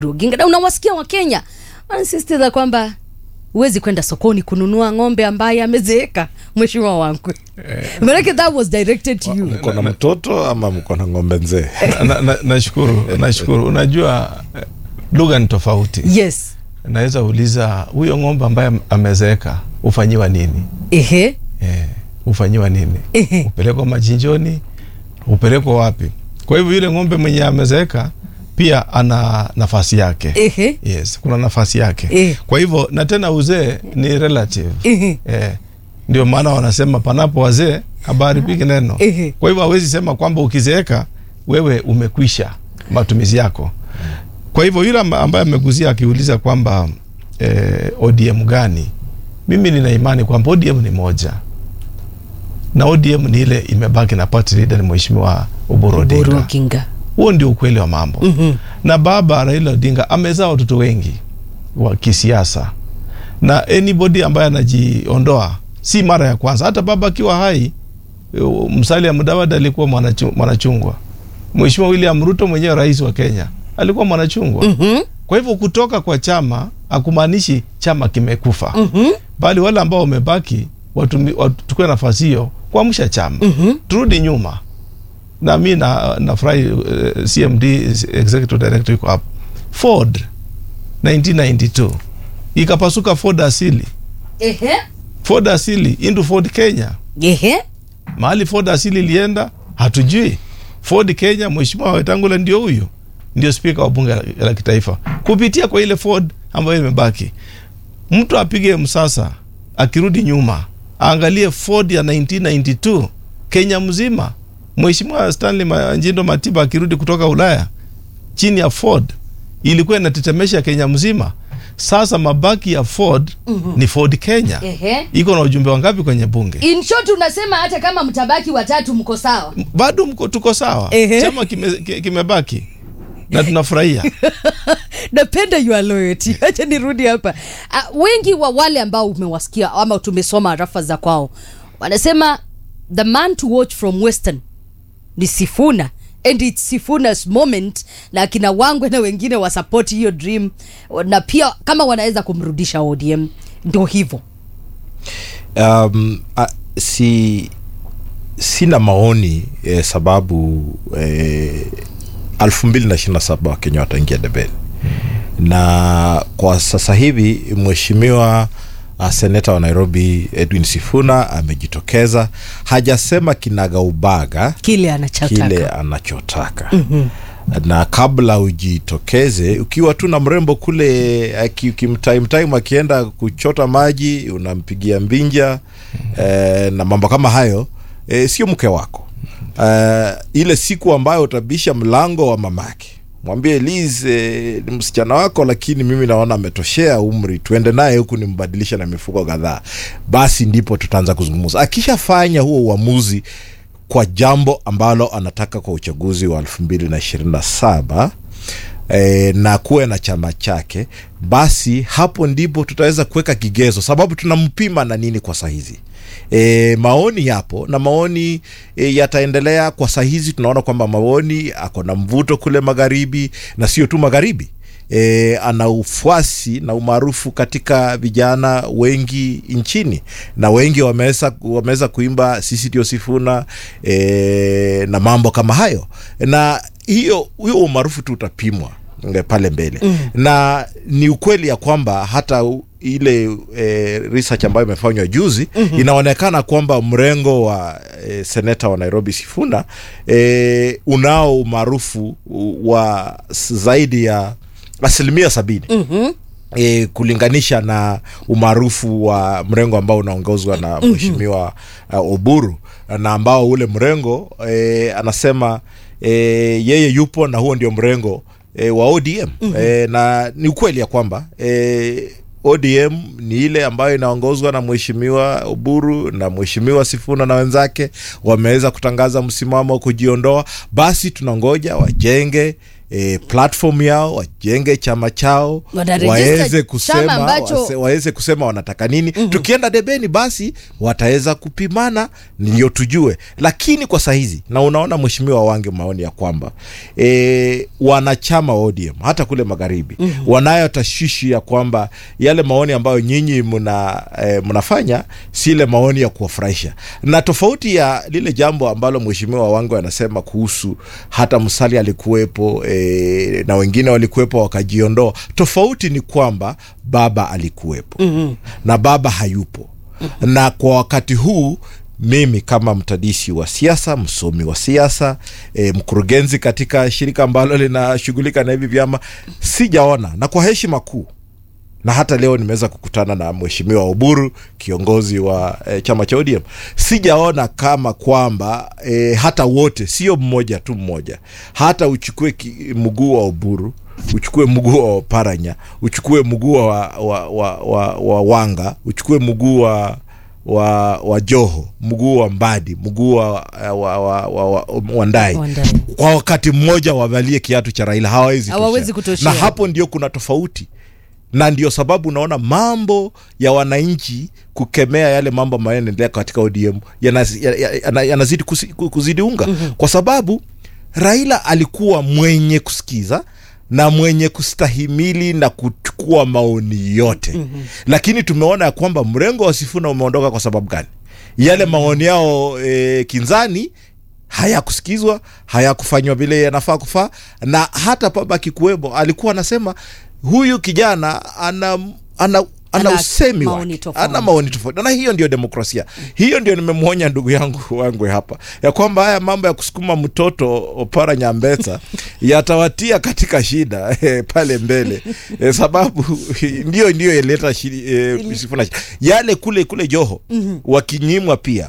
Oginga na unawasikia Wakenya wanasisitiza kwamba huwezi kwenda sokoni kununua ng'ombe ambaye amezeeka, mheshimiwa wangu. Maanake that was directed to you. mko na mtoto ama mko na ng'ombe nzee Na- na- Nashukuru, nashukuru. Unajua eh, lugha ni tofauti. Yes. Naweza uliza huyo ng'ombe ambaye amezeeka hufanyiwa nini? Ehe. Eh, hufanyiwa nini? Ehe. Upelekwa machinjoni, upelekwa wapi? Kwa hivyo yule ng'ombe mwenye amezeeka pia ana nafasi yake. Ehe. Yes, kuna nafasi yake. Eh. Kwa hivyo na tena uzee ni relative. Ehe. Eh, ndio maana wanasema panapo wazee habaharibiki neno. Ehe. Kwa hivyo hawezi sema kwamba ukizeeka wewe umekwisha matumizi yako. Kwa hivyo yule amba- ambaye ameguzia akiuliza kwamba eh, ODM gani, mimi nina imani kwamba ODM ni moja na ODM ni ile imebaki na party leader ni mheshimiwa Oburu Oburu Odinga. Oginga. Huo ndio ukweli wa mambo Mhm. na baba Raila Odinga amezaa watoto wengi wa kisiasa, na anybody ambaye anajiondoa si mara ya kwanza. Hata baba akiwa hai, uh, Musalia Mudavadi alikuwa mwanachu- mwanachungwa. Mheshimiwa William Ruto mwenyewe rais wa Kenya alikuwa mwanachungwa. Mhm. Kwa hivyo kutoka kwa chama hakumaanishi chama kimekufa, Mhm. bali wale ambao wamebaki watumi- wachukue nafasi hiyo kuamsha chama Mhm. turudi nyuma na mi na nafurahi uh, cmd executive director iko hapo ford 1992 ikapasuka ford asili Ehe. ford asili into ford kenya Ehe. mahali ford asili ilienda hatujui ford kenya mheshimiwa wetangula ndio huyu ndio spika wa bunge la, la kitaifa kupitia kwa ile ford ambayo imebaki mtu apige msasa akirudi nyuma aangalie ford ya 1992 kenya mzima mheshimiwa stanley Ma- njindo matiba akirudi kutoka ulaya chini ya ford ilikuwa inatetemesha kenya mzima sasa mabaki ya ford ni ford kenya Ehe. iko na ujumbe wangapi kwenye bunge In short unasema hata kama mtabaki watatu mko sawa. bado mko tuko sawa Ehe. chama kime- ki- kimebaki na tunafurahia napenda your loyalty acha nirudi hapa uh, wengi wa wale ambao umewasikia ama tumesoma rafa za kwao wanasema the man to watch from western ni sifuna and its sifunas moment na akina wangwe na wengine wasapoti hiyo dream na pia kama wanaweza kumrudisha odm ndio hivyo um, a, si sina maoni eh, sababu eh, elfu mbili na ishirini na saba wakenya wataingia debeni na kwa sasa hivi mheshimiwa uh, seneta wa nairobi edwin sifuna amejitokeza hajasema kinagaubaga kile anachotaka kile anachotaka mm-hmm. na kabla ujitokeze ukiwa tu na mrembo kule aki- ukimtaimtime akienda kuchota maji unampigia mbinja eh, na mambo kama hayo eh, sio mke wako eh, ile siku ambayo utabisha mlango wa mamake mwambie Liz eh, ni msichana wako lakini mimi naona ametoshea umri tuende naye huku nimbadilisha na mifuko kadhaa basi ndipo tutaanza kuzungumza akishafanya huo uamuzi kwa jambo ambalo anataka kwa uchaguzi wa elfu mbili na ishirini na saba E, na kuwe na chama chake basi hapo ndipo tutaweza kuweka kigezo sababu tunampima na nini kwa sahizi e, maoni yapo na maoni e, yataendelea kwa sahizi tunaona kwamba maoni ako na mvuto kule magharibi na sio tu magharibi e, ana ufuasi na umaarufu katika vijana wengi nchini na wengi wameweza wameweza kuimba sisi ndio sifuna e, na mambo kama hayo na hiyo huyo umaarufu tu utapimwa nge- pale mbele mm. na ni ukweli ya kwamba hata u- ile e, research ambayo imefanywa juzi mm-hmm. inaonekana kwamba mrengo wa e, seneta wa nairobi sifuna e, unao umaarufu wa s- zaidi ya asilimia sabini mm-hmm e, kulinganisha na umaarufu wa mrengo ambao unaongozwa na mheshimiwa uh, Oburu na ambao ule mrengo e, anasema e, yeye yupo na huo ndio mrengo e, wa ODM mm-hmm. e, na ni ukweli ya kwamba e, ODM ni ile ambayo inaongozwa na mheshimiwa Oburu na mheshimiwa Sifuna na wenzake wameweza kutangaza msimamo wa kujiondoa. Basi tunangoja wajenge E, platform yao wajenge chama chao Wanaregister waweze chama kusema ambacho- wase- waweze kusema wanataka nini tukienda debeni basi wataweza kupimana ndio tujue lakini kwa sahizi na unaona mheshimiwa wange maoni ya kwamba e, wanachama wa ODM hata kule magharibi wanayo tashwishi ya kwamba yale maoni ambayo nyinyi mna e, mnafanya si ile maoni ya kuwafurahisha na tofauti ya lile jambo ambalo mheshimiwa wange anasema kuhusu hata msali alikuwepo e, na wengine walikuwepo wakajiondoa tofauti ni kwamba baba alikuwepo mm-hmm. na baba hayupo mm-hmm. na kwa wakati huu mimi kama mtadisi wa siasa msomi wa siasa e, mkurugenzi katika shirika ambalo linashughulika na hivi vyama sijaona na kwa heshima kuu na hata leo nimeweza kukutana na mheshimiwa Oburu kiongozi wa e, chama cha ODM. Sijaona kama kwamba e, hata wote, sio mmoja tu mmoja, hata uchukue ki- mguu wa Oburu uchukue mguu wa Oparanya, uchukue mguu wa, wa, wa, wa, wa Wanga, uchukue mguu wa wa, wa Joho, mguu wa Mbadi, mguu wa, wa, wa, wa, wa, wa Ndai Wandai. kwa wakati mmoja wavalie kiatu cha Raila, hawawezi Hawawezi toshea. kutoshea. na hapo ndio kuna tofauti na ndio sababu unaona mambo ya wananchi kukemea yale mambo ambayo yanaendelea katika ODM yanazidi ya, ya, ya, yanazidi kusi- ku- kuzidi unga mm-hmm. kwa sababu Raila alikuwa mwenye kusikiza na mwenye kustahimili na kuchukua maoni yote mm-hmm. lakini tumeona ya kwamba mrengo wa Sifuna umeondoka kwa sababu gani yale maoni yao e, kinzani hayakusikizwa hayakufanywa vile yanafaa kufaa na hata baba kikuwemo alikuwa anasema huyu kijana ana ana ana Ana usemi maoni wake tofauti. ana maoni tofauti na hiyo ndio demokrasia hiyo ndio nimemwonya ndugu yangu wangwe hapa ya kwamba haya mambo ya kusukuma mtoto opara nyambesa yatawatia katika shida eh, pale mbele eh, sababu ndio ndio ileta shidi- eh, Sifuna shida. yale kule kule joho wakinyimwa pia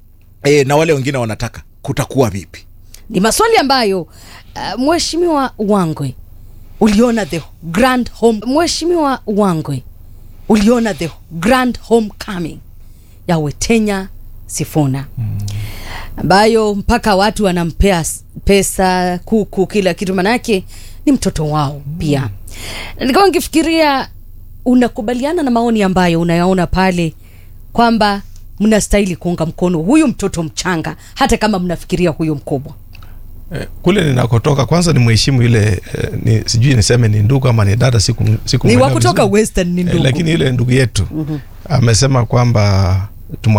eh, na wale wengine wanataka kutakuwa vipi ni maswali ambayo uh, mheshimiwa Wangwe uliona the grand home mheshimiwa Wangwe uliona the grand homecoming ya Wetenya Sifuna ambayo mpaka watu wanampea s- pesa kuku kila kitu manake ni mtoto wao pia nikawa nkifikiria unakubaliana na maoni ambayo unayaona pale kwamba mnastahili kuunga mkono huyu mtoto mchanga hata kama mnafikiria huyu mkubwa Eh, kule ninakotoka kwanza ni mheshimu ile eh, ni, sijui niseme ni ndugu ama ni dada siku, siku ni wa kutoka western ni ndugu lakini ile ndugu yetu amesema kwamba